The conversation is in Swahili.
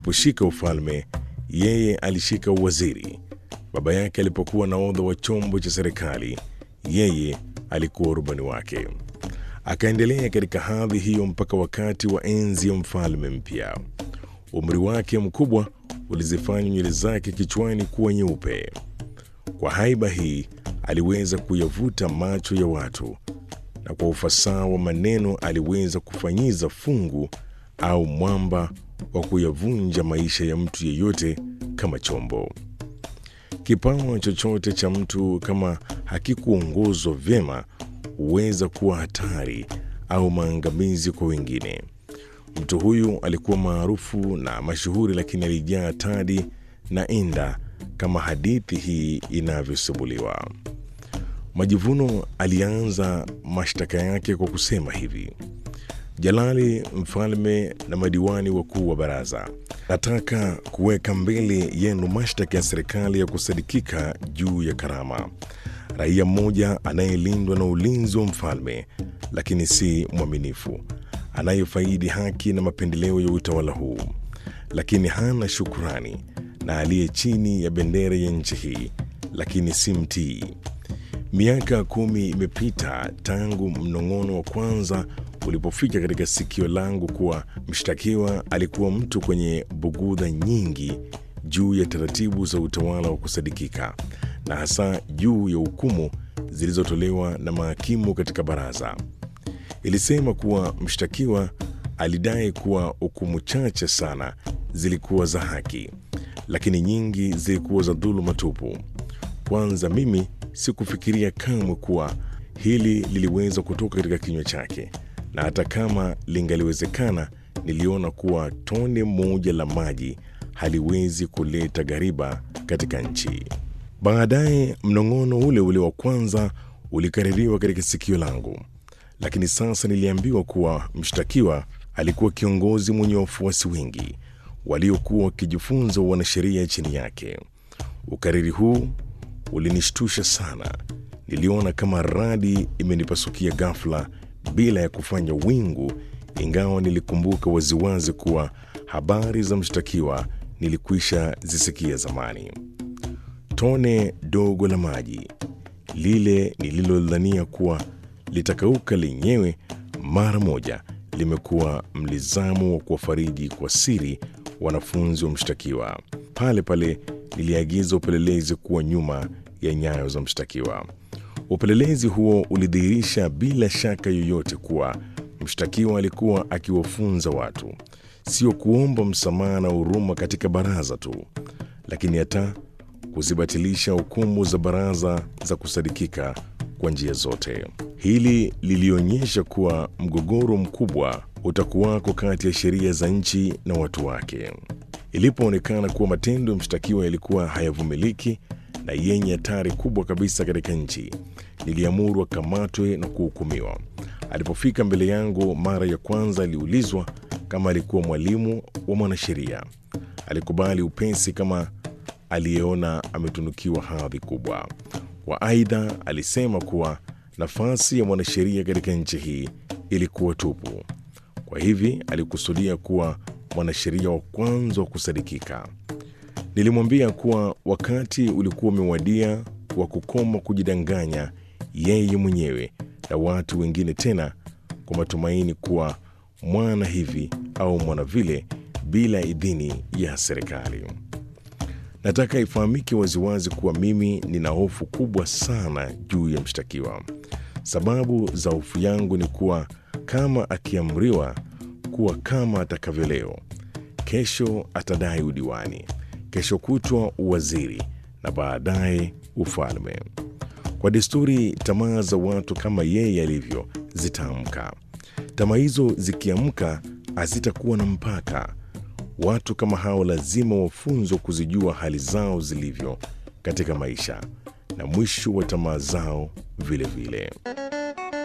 Kushika ufalme, yeye alishika uwaziri. Baba yake alipokuwa nahodha wa chombo cha serikali, yeye alikuwa rubani wake. Akaendelea katika hadhi hiyo mpaka wakati wa enzi ya mfalme mpya. Umri wake mkubwa ulizifanya nywele zake kichwani kuwa nyeupe. Kwa haiba hii aliweza kuyavuta macho ya watu, na kwa ufasaha wa maneno aliweza kufanyiza fungu au mwamba wa kuyavunja maisha ya mtu yeyote kama chombo. Kipawa chochote cha mtu kama hakikuongozwa vyema huweza kuwa hatari au maangamizi kwa wengine. Mtu huyu alikuwa maarufu na mashuhuri, lakini alijaa tadi na inda kama hadithi hii inavyosimuliwa. Majivuno alianza mashtaka yake kwa kusema hivi: Jalali mfalme na madiwani wakuu wa baraza, nataka kuweka mbele yenu mashtaka ya serikali ya kusadikika juu ya Karama, raia mmoja anayelindwa na ulinzi wa mfalme, lakini si mwaminifu, anayefaidi haki na mapendeleo ya utawala huu, lakini hana shukurani, na aliye chini ya bendera ya nchi hii, lakini si mtii. Miaka kumi imepita tangu mnong'ono wa kwanza ulipofika katika sikio langu kuwa mshtakiwa alikuwa mtu kwenye bugudha nyingi juu ya taratibu za utawala wa kusadikika na hasa juu ya hukumu zilizotolewa na mahakimu katika baraza. Ilisema kuwa mshtakiwa alidai kuwa hukumu chache sana zilikuwa za haki, lakini nyingi zilikuwa za dhuluma tupu. Kwanza mimi sikufikiria kamwe kuwa hili liliweza kutoka katika kinywa chake, na hata kama lingaliwezekana, niliona kuwa tone moja la maji haliwezi kuleta ghariba katika nchi. Baadaye mnong'ono ule ule wa kwanza ulikaririwa katika sikio langu, lakini sasa niliambiwa kuwa mshtakiwa alikuwa kiongozi mwenye wafuasi wengi waliokuwa wakijifunza wanasheria chini yake. Ukariri huu ulinishtusha sana. Niliona kama radi imenipasukia ghafla bila ya kufanya wingu, ingawa nilikumbuka waziwazi kuwa habari za mshtakiwa nilikwisha zisikia zamani. Tone dogo la maji lile nililodhania kuwa litakauka lenyewe mara moja limekuwa mlizamu wa kuwafariji kwa siri wanafunzi wa mshtakiwa. Pale pale niliagiza upelelezi kuwa nyuma ya nyayo za mshtakiwa. Upelelezi huo ulidhihirisha bila shaka yoyote kuwa mshtakiwa alikuwa akiwafunza watu sio kuomba msamaha na huruma katika baraza tu, lakini hata kuzibatilisha hukumu za baraza za kusadikika kwa njia zote. Hili lilionyesha kuwa mgogoro mkubwa utakuwako kati ya sheria za nchi na watu wake. Ilipoonekana kuwa matendo ya mshtakiwa yalikuwa hayavumiliki na yenye hatari kubwa kabisa katika nchi, niliamuru akamatwe na kuhukumiwa. Alipofika mbele yangu mara ya kwanza, aliulizwa kama alikuwa mwalimu wa mwanasheria. Alikubali upesi kama aliyeona ametunukiwa hadhi kubwa. Kwa aidha, alisema kuwa nafasi ya mwanasheria katika nchi hii ilikuwa tupu. Kwa hivi alikusudia kuwa mwanasheria wa kwanza wa kusadikika. Nilimwambia kuwa wakati ulikuwa umewadia wa kukoma kujidanganya yeye mwenyewe na watu wengine, tena kwa matumaini kuwa mwana hivi au mwana vile, bila idhini ya serikali. Nataka ifahamike waziwazi kuwa mimi nina hofu kubwa sana juu ya mshtakiwa. Sababu za hofu yangu ni kuwa kama akiamriwa kuwa kama atakavyo leo, kesho atadai udiwani, kesho kutwa uwaziri na baadaye ufalme. Kwa desturi, tamaa za watu kama yeye alivyo zitaamka. Tamaa hizo zikiamka hazitakuwa na mpaka. Watu kama hao lazima wafunzwe kuzijua hali zao zilivyo katika maisha na mwisho wa tamaa zao vilevile vile.